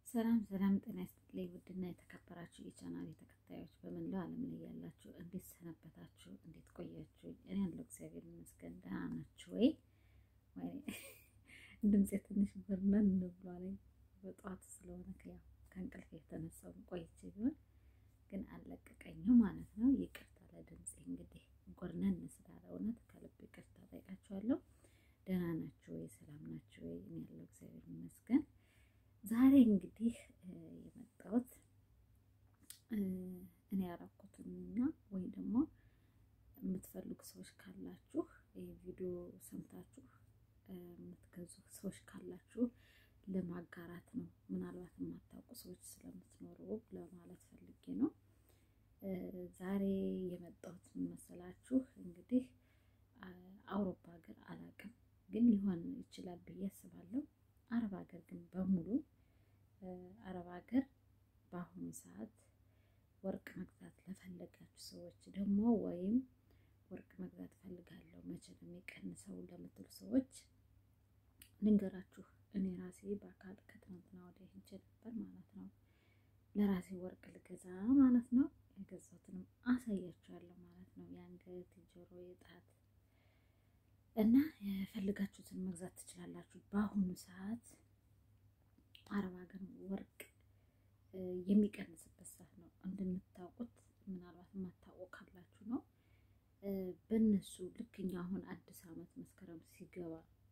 ሰላም ሰላም፣ ጤና ይስጥልኝ ውድና የተከበራችሁ የቻናል ተከታዮች በመላው ዓለም ላይ ያላችሁ እንዴት ሰነበታችሁ? እንዴት ቆያችሁ? እኔ ያለው እግዚአብሔር ይመስገን ደህና ናችሁ ወይ? ድምፄ ትንሽ ብርነን ብሏል። በጠዋት ስለሆነ ያው ከእንቅልፍ የተነሳው ቆይቼ ቢሆን ግን አልለቀቀኝም ማለት ነው። ይቅርታ ለድምፄ እንግዲህ ጎርነን ስላለ እውነት ከልብ ይቅርታ ጠይቃችኋለሁ። ደህና ናችሁ ወይ? ሰላም ናችሁ ወይ? እኔ ያለው እግዚአብሔር ይመስገን። ዛሬ እንግዲህ የመጣሁት እኔ ያረኩትንና ወይ ደግሞ የምትፈልጉ ሰዎች ካላችሁ ይህ ቪዲዮ ሰምታችሁ የምትገዙ ሰዎች ካላችሁ ለማጋራት ነው። ምናልባት የማታውቁ ሰዎች ስለምትኖሩ ለማለት ፈልጌ ነው። ዛሬ የመጣሁት መሰላችሁ እንግዲህ አውሮፓ ሀገር አላውቅም፣ ግን ሊሆን ይችላል ብዬ አስባለሁ። አረብ ሀገር ግን በሙሉ አረብ ሀገር በአሁኑ ሰዓት ወርቅ መግዛት ለፈለጋችሁ ሰዎች ደግሞ ወይም ወርቅ መግዛት ፈልጋለሁ መቼ ነው የሚቀንሰው ለምትሉ ሰዎች ልንገራችሁ። እኔ ራሴ በአካል ከትናንትና ወዲያ ሄጄ ነበር ማለት ነው። ለራሴ ወርቅ ልገዛ ማለት ነው። የገዛሁትንም አሳያችኋለሁ ማለት ነው። የአንገት፣ የጆሮ፣ የጣት እና የፈልጋችሁትን መግዛት ትችላላችሁ። በአሁኑ ሰዓት አረብ ሀገር ወርቅ የሚቀንስበት ሰዓት ነው። እንደምታውቁት ምናልባት የማታውቁ ካላችሁ ነው። በእነሱ ልክ እኛ አሁን አዲስ ዓመት መስከረም ሲገባ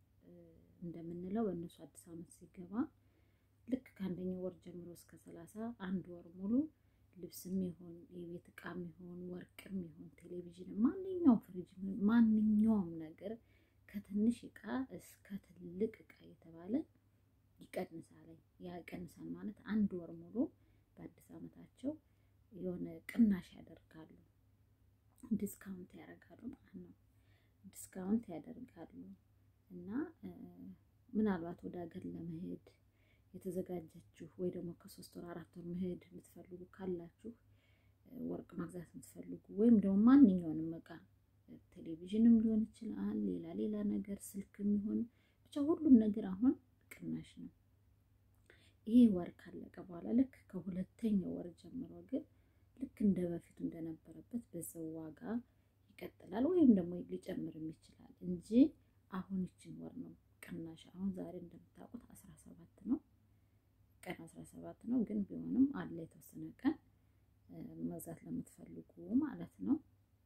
እንደምንለው በእነሱ አዲስ ዓመት ሲገባ ልክ ከአንደኛው ወር ጀምሮ እስከ ሰላሳ አንድ ወር ሙሉ ልብስም ይሁን የቤት ዕቃም ይሁን ወርቅም ይሁን ቴሌቪዥን፣ ማንኛውም ፍሪጅ፣ ማንኛውም ነገር ከትንሽ ዕቃ እስከ ትልቅ ዕቃ የተባለ ይቀንሳል። ያ ይቀንሳል ማለት አንድ ወር ሙሉ በአዲስ ዓመታቸው የሆነ ቅናሽ ያደርጋሉ፣ ዲስካውንት ያደርጋሉ ማለት ነው። ዲስካውንት ያደርጋሉ እና ምናልባት ወደ ሀገር ለመሄድ የተዘጋጀችሁ ወይ ደግሞ ከሶስት ወር አራት ወር መሄድ የምትፈልጉ ካላችሁ ወርቅ መግዛት የምትፈልጉ ወይም ደግሞ ማንኛውንም ዕቃ ቴሌቪዥንም ሊሆን ይችላል፣ ሌላ ሌላ ነገር ስልክም ይሆን ብቻ ሁሉም ነገር አሁን ቅናሽ ነው። ይሄ ወር ካለቀ በኋላ ልክ ከሁለተኛው ወር ጀምሮ ግን ልክ እንደ በፊቱ እንደነበረበት በዛው ዋጋ ይቀጥላል፣ ወይም ደግሞ ሊጨምርም ይችላል እንጂ አሁን ይችን ወር ነው ቅናሽ። አሁን ዛሬ እንደምታውቁት አስራ ሰባት ነው ቀን አስራ ሰባት ነው። ግን ቢሆንም አለ የተወሰነ ቀን መግዛት ለምትፈልጉ ማለት ነው።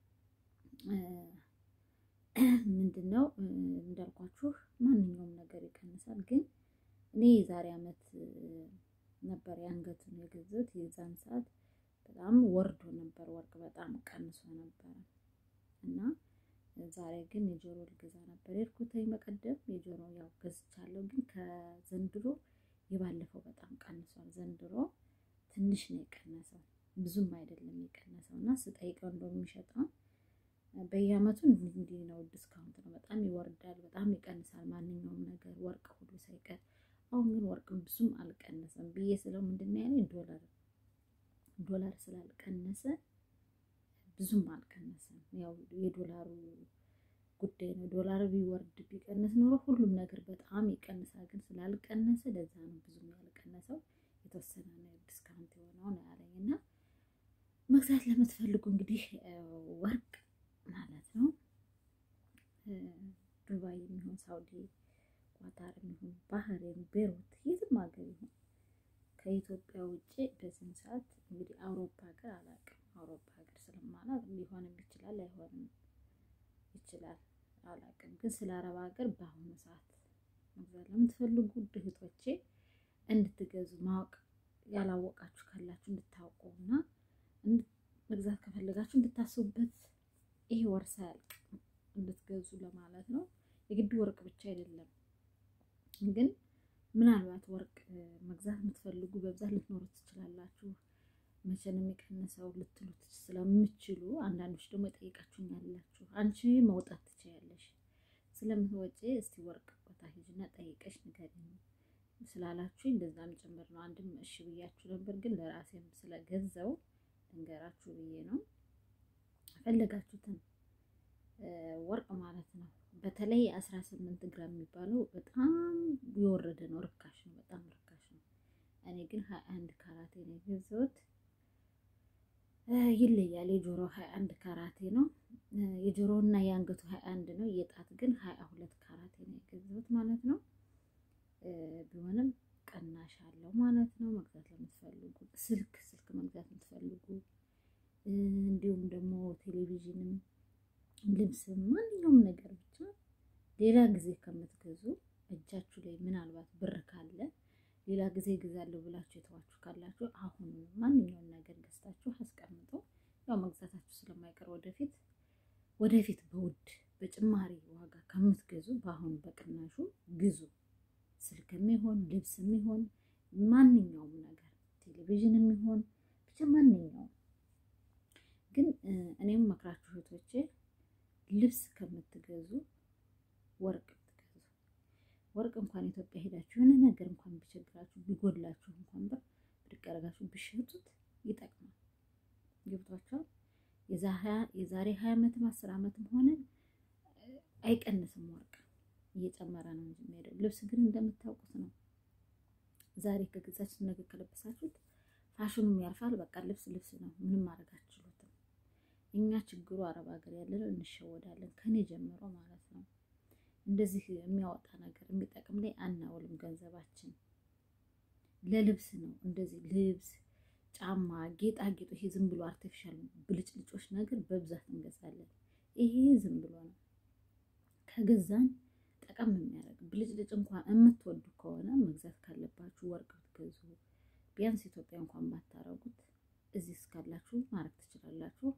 ምንድን ነው እንዳልኳችሁ ማንኛውም ነገር ይቀንሳል። ግን እኔ የዛሬ ዓመት ነበር የአንገቱን የገዛሁት። የዛን ሰዓት በጣም ወርዶ ነበር፣ ወርቅ በጣም ቀንሶ ነበረ እና ዛሬ ግን የጆሮ ልገዛ ነበር የሄድኩት በቀደም። የጆሮ ያው ገዝቻለሁ፣ ግን ከዘንድሮ የባለፈው በጣም ቀንሷል። ዘንድሮ ትንሽ ነው የቀነሰው፣ ብዙም አይደለም የቀነሰው እና ስጠይቀው እንደው የሚሸጠውን በየዓመቱ እንዲህ ነው፣ ዲስካውንት ነው፣ በጣም ይወርዳል፣ በጣም ይቀንሳል፣ ማንኛውም ነገር ወርቅ ሁሉ ሳይቀር። አሁን ግን ወርቅም ብዙም አልቀነሰም ብዬ ስለው ምንድን ነው ያለኝ ዶላር ዶላር ስላልቀነሰ ብዙም አልቀነሰም። ያው የዶላሩ ጉዳይ ነው። ዶላር ቢወርድ ቢቀንስ ኖሮ ሁሉም ነገር በጣም ይቀንሳል። ግን ስላልቀነሰ ለዛ ነው ብዙም ያልቀነሰው። የተወሰነ ነው ዲስካውንት የሆነው ነው ያለኝ እና መግዛት ለምትፈልጉ እንግዲህ ወርቅ ማለት ነው ዱባይ የሚሆን ሳውዲ፣ ኳታር የሚሆን ባህሬን፣ ቤሩት የትም ሀገር ይሁን ከኢትዮጵያ ውጭ በዚህም ሰዓት እንግዲህ አውሮፓ ሀገር አላውቅም። አውሮፓ ሀገር ስለማላውቅ ሊሆንም ይችላል አይሆንም ይችላል አላውቅም። ግን ስለ አረብ ሀገር በአሁኑ ሰዓት መግዛት ለምትፈልጉ እህቶቼ እንድትገዙ ማወቅ ያላወቃችሁ ካላችሁ እንድታውቁ እና መግዛት ከፈለጋችሁ እንድታስቡበት ይሄ ወር ሳያልቅ እንድትገዙ ለማለት ነው። የግድ ወርቅ ብቻ አይደለም ግን ምናልባት ወርቅ መግዛት የምትፈልጉ በብዛት ልትኖሩ ትችላላችሁ። መቼ ነው የሚቀንሰው ልትሉት ስለምችሉ፣ አንዳንዶች ደግሞ የጠይቃችሁኝ ያላችሁ አንቺ መውጣት ትችያለሽ ስለምትወጪ እስቲ ወርቅ ቦታ ሂጂና ጠይቀሽ ንገሪኝ ስላላችሁ እንደዛም ጭምር ነው። አንድም እሺ ብያችሁ ነበር፣ ግን ለራሴም ስለገዛው ልንገራችሁ ብዬ ነው። ፈለጋችሁትን ወርቅ ማለት ነው። በተለይ አስራ ስምንት ግራም የሚባለው በጣም የወረደ ነው፣ ርካሽ ነው፣ በጣም ርካሽ ነው። እኔ እኔ ግን ሀያ አንድ ካራቴ ነው የገዛሁት። ይለያል። የጆሮ ሀያ አንድ ካራቴ ነው የጆሮ እና የአንገቱ ሀያ አንድ ነው። የጣት ግን ሀያ ሁለት ካራቴ ነው የገዛሁት ማለት ነው። ቢሆንም ቅናሽ አለው ማለት ነው። መግዛት ለምትፈልጉ ስልክ ስልክ መግዛት የምትፈልጉ እንዲሁም ደግሞ ቴሌቪዥንም፣ ልብስም ማንኛውም ነገር ብቻ ሌላ ጊዜ ከምትገዙ እጃችሁ ላይ ምናልባት ብር ካለ ሌላ ጊዜ እገዛለሁ ብላችሁ የተዋችሁ ካላችሁ አሁን ማንኛውም ነገር ገዝታችሁ አስቀምጦ ያው መግዛታችሁ ስለማይቀር ወደፊት ወደፊት በውድ በጭማሪ ዋጋ ከምትገዙ በአሁኑ በቅናሹ ግዙ። ስልክም ይሆን ልብስም ይሆን ማንኛውም ነገር ቴሌቪዥንም ይሆን ብቻ ማንኛውም ግን እኔም መክራችሁ እህቶቼ ልብስ ከምትገዙ ወርቅ ብትገዙ ወርቅ እንኳን ኢትዮጵያ ሄዳችሁ የሆነ ነገር እንኳን ቢቸግራችሁ ቢጎድላችሁ እንኳን ብር ብድቅ አድርጋችሁ ብሸጡት ይጠቅማል። ገብቷችኋል? የዛሬ ሀያ ዓመትም አስር ዓመትም ሆነ አይቀንስም ወርቅ እየጨመረ ነው እንጂ የሚሄደው። ልብስ ግን እንደምታውቁት ነው። ዛሬ ከገዛችሁ ነገ ከለበሳችሁት ፋሽኑም ያልፋል። በቃ ልብስ ልብስ ነው። ምንም ማድረግ አትችሉትም። እኛ ችግሩ አረብ ሀገር ያለነው እንሸወዳለን፣ ከኔ ጀምሮ ማለት ነው። እንደዚህ የሚያወጣ ነገር የሚጠቅም ላይ አናውልም ገንዘባችን። ለልብስ ነው እንደዚህ ልብስ፣ ጫማ፣ ጌጣጌጦ ይሄ ዝም ብሎ አርቲፊሻል ብልጭልጮች ነገር በብዛት እንገዛለን። ይሄ ዝም ብሎ ነው ከገዛን ጠቀም የሚያደርግ ብልጭልጭ እንኳን የምትወዱ ከሆነ መግዛት ካለባችሁ ወርቅ ብትገዙ ቢያንስ ኢትዮጵያ እንኳን ባታረጉት እዚህ እስካላችሁ ማድረግ ትችላላችሁ።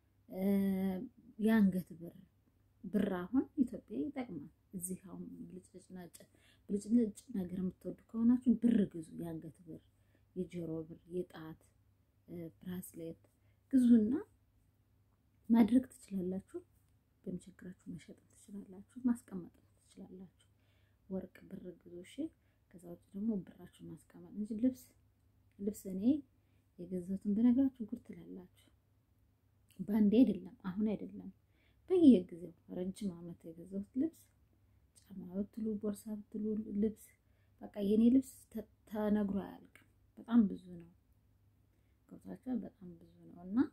የአንገት ብር ብር አሁን ኢትዮጵያ ይጠቅማል። እዚህ አሁን ብልጭልጭ ነጭ ብልጭልጭ ነገር የምትወዱ ከሆናችሁ ብር ግዙ። የአንገት ብር፣ የጆሮ ብር፣ የጣት ብራስሌት ግዙና ማድረግ ትችላላችሁ። በሚቸግራችሁ መሸጥ ትችላላችሁ፣ ማስቀመጥ ትችላላችሁ። ወርቅ ብር ግዙ እሺ። ከዛ ውጭ ደግሞ ብራችሁ ማስቀመጥ እንጂ ልብስ ልብስ እኔ የገዛሁትን ብነግራችሁ ጉድ ትላላችሁ። በአንዴ አይደለም አሁን አይደለም በየጊዜው ረጅም ዓመት የገዛሁት ልብስ ጫማ ብትሉ ቦርሳ ብትሉ ልብስ በቃ የኔ ልብስ ተነግሮ አያልቅም። በጣም ብዙ ነው። ገብቷችኋል? በጣም ብዙ ነው እና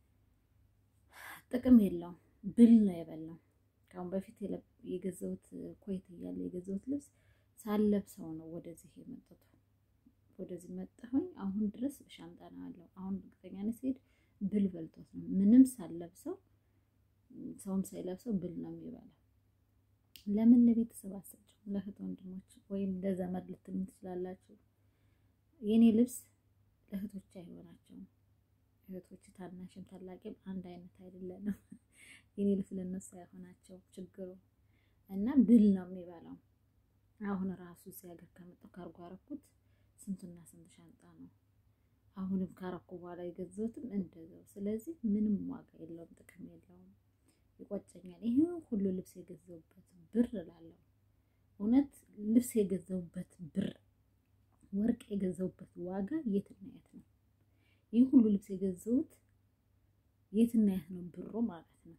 ጥቅም የለውም። ብል ነው የበላው። ከአሁን በፊት የገዛሁት ኮይት እያለ የገዛሁት ልብስ ሳለብሰው ነው ወደዚህ የመጣሁት። ወደዚህ መጣሁኝ። አሁን ድረስ ሻንጣ ነው ያለው። አሁን እርግጠኛ ነኝ ስሄድ ብል በልቶት ነው ምንም ሳለብሰው ሰውም ሳይለብሰው ብል ነው የሚበላው። ለምን ለቤተሰብ አሰጭው ለእህት ወንድሞች ወይም ለዘመድ ልትሉ ትችላላችሁ። የኔ ልብስ ለእህቶች አይሆናቸውም። እህቶች ታናሽም ታላቂም አንድ አይነት አይደለንም። የኔ ልብስ ለነሱ አይሆናቸው ችግሩ እና ብል ነው የሚበላው። አሁን ራሱ እዚህ ሀገር ከመጣሁ ካርጎ አረኩት ስንትና ስንት ሻንጣ ነው። አሁንም ካረኩ በኋላ የገዛሁትም እንደዛው። ስለዚህ ምንም ዋጋ የለውም፣ ጥቅም የለውም። ይቆጨኛል። ይሄ ሁሉ ልብስ የገዛሁበት ብር እላለሁ። እውነት ልብስ የገዛሁበት ብር፣ ወርቅ የገዛሁበት ዋጋ የትና የት ነው? ይህ ሁሉ ልብስ የገዛሁት የትና የት ነው ብሩ ማለት ነው።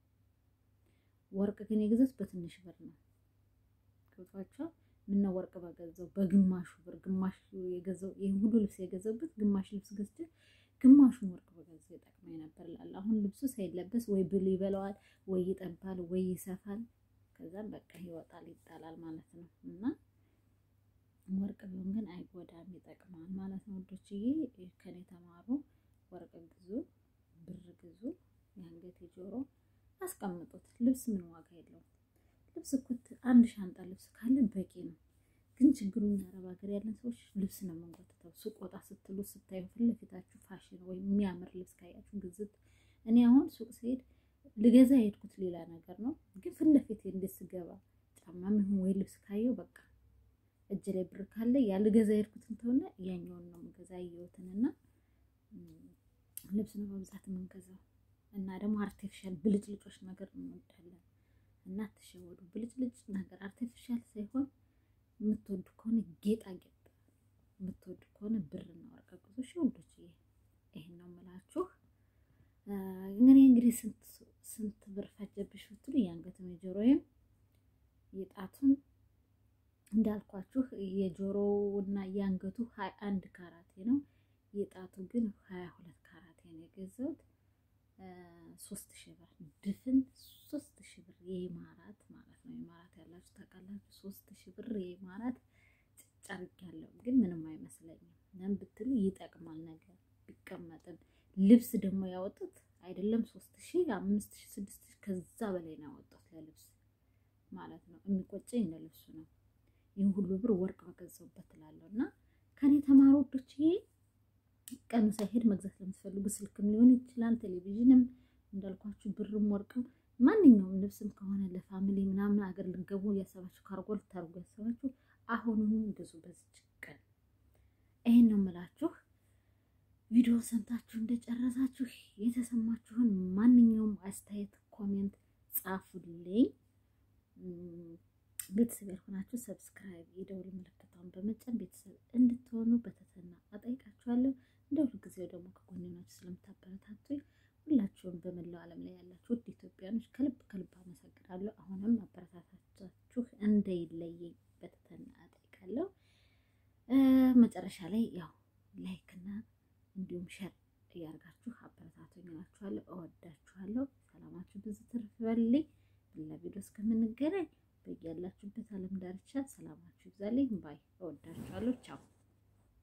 ወርቅ ግን የገዛሁት በትንሽ ብር ነው። ገብቷችኋል? ምነው ወርቅ በገዛው በግማሹ ብር ግማሽ የገዛው ይህን ሁሉ ልብስ የገዛሁበት ግማሽ ልብስ ገዝቼ ግማሹን ወርቅ በገዛው ይጠቅመኝ ነበር እላለሁ። አሁን ልብሱ ሳይለበስ ወይ ብል ይበላዋል፣ ወይ ይጠባል፣ ወይ ይሰፋል። ከዛም በቃ ይወጣል፣ ይጣላል ማለት ነው። እና ወርቅ ቢሆን ግን አይጎዳም፣ ይጠቅማል ማለት ነው። ወዶችዬ ከኔ ተማሩ። ወርቅ ግዙ፣ ብር ግዙ፣ የአንገት የጆሮ አስቀምጡት። ልብስ ምን ዋጋ የለውም። ልብስ እኮ አንድ ሻንጣ ልብስ ካለ በቂ ነው። ግን ችግሩ እኛ አረብ ሀገር ያለን ሰዎች ልብስ ነው የምንጎትተው። ሱቅ ወጣ ስትሉ ስታዩ ፊት ለፊታችሁ ፋሽን ወይም የሚያምር ልብስ ካያችሁ ግዝት። እኔ አሁን ሱቅ ስሄድ ልገዛ የሄድኩት ሌላ ነገር ነው፣ ግን ፊት ለፊት እንዴት ስገባ ጫማም ይሁን ወይ ልብስ ካየው በቃ እጅ ላይ ብር ካለ ያ ልገዛ የሄድኩትን ተሆነ ያኛውን ነው የምገዛ ያየሁትን እና ልብስ ነው በብዛት የምንገዛው እና ደግሞ አርቲፊሻል ብልጭልጮች ነገር እንወዳለን እና አትሸወዱ። ብልጭልጭ ነገር አርቲፊሻል ሳይሆን የምትወዱ ከሆነ ጌጣጌጥ የምትወዱ ከሆነ ብርና ወርቅ ግዙ። እሺ ወንዶች፣ ይሄን ነው የምላችሁ። እንግዲህ እንግዲህ ስንት ስንት ብር ፈጀብሽ ብትሉ የአንገትም የጆሮዬም የጣቱን እንዳልኳችሁ የጆሮው እና የአንገቱ ሀያ አንድ ካራቴ ነው። የጣቱ ግን ሀያ ሁለት ካራቴ ነው የገዛሁት። ሶስት ሺህ ብር ድፍን ሶስት ሺህ ብር የኢማራት ማለት ነው። ኢማራት ያላችሁ ታውቃላችሁ። ሶስት ሺህ ብር የኢማራት ጭጭ አድርጊያለሁ፣ ግን ምንም አይመስለኝም። ለምን ብትሉ ይጠቅማል ነገር ቢቀመጥም ልብስ ደግሞ ያወጡት አይደለም ሶስት ሺህ አምስት ሺህ ስድስት ሺህ ከዛ በላይ ነው ያወጡት ለልብስ ማለት ነው። የሚቆጨኝ ለልብሱ ነው። ይህን ሁሉ ብር ወርቅ በገዛሁበት እላለሁ። እና ከኔ ተማሪ ወዶች ቀኑ ሳይሄድ መግዛት ለምትፈልጉ ስልክም ሊሆን ይችላል፣ ቴሌቪዥንም እንዳልኳችሁ ብርም ወርቅም ማንኛውም ልብስም ከሆነ ለፋሚሊ ምናምን አገር ልገቡ እያሰባችሁ ካርጎ ልታርጉ ያሰባችሁ አሁኑኑ ግዙ። በዚች ቀን ይሄን ነው የምላችሁ። ቪዲዮ ሰምታችሁ እንደጨረሳችሁ የተሰማችሁን ማንኛውም አስተያየት ኮሜንት ጻፉልኝ። ቤተሰብ ያልሆናችሁ ሰብስክራይብ፣ የደውል ምልክቷን በመጫን ቤተሰብ እንድትሆኑ በትህትና እጠይቃችኋለሁ። እንደ ሁል ጊዜው ደግሞ ከጎኔ ናችሁ ስለምታበረታቱኝ ሁላችሁም በመላው ዓለም ላይ ያላችሁ ውድ ኢትዮጵያኖች ከልብ ከልብ አመሰግናለሁ። አሁንም አበረታታችሁ እንደይለየኝ በትህትና እጠይቃለሁ። መጨረሻ ላይ ያው ላይክ እና እንዲሁም ሸር እያደርጋችሁ አበረታቱኝ እላችኋለሁ። እወዳችኋለሁ። ሰላማችሁ ብዙ ትርፍ በልኝ። ሌላ ቪዲዮ እስከምንገናኝ በያላችሁበት ዓለም ዳርቻ ሰላማችሁ ይብዛልኝ። ባይ እወዳችኋለሁ። ቻው